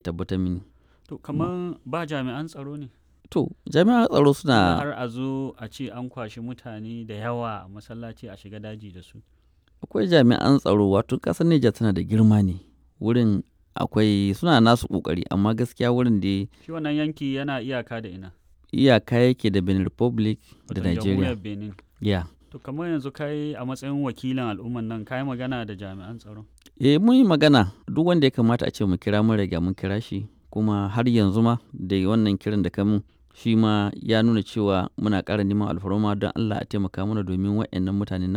tabbatar mini To kamar ba jami'an tsaro ne? to jami'an tsaro Tunda suna har a zo a ce an kwashi mutane da yawa a masallaci a shiga daji da su. akwai jami'an tsaro wato ƙasar Nijar tana da girma ne wurin akwai suna nasu ƙoƙari amma gaskiya wurin da Shi wannan yanki yana iyaka da ina? iyaka yake da Benin Republic da Wato Nigeria jamhuriyar Benin. ya To kamar yanzu kai a matsayin wakilin al'umman nan kai magana da jami'an tsaro. eh mun yi magana duk wanda ya kamata a ce mu kira mun riga mun kira shi kuma har yanzu ma da wannan kiran da kamun shi ma ya nuna cewa muna ƙara neman alfarma don Allah a taimaka mana domin waɗannan mutane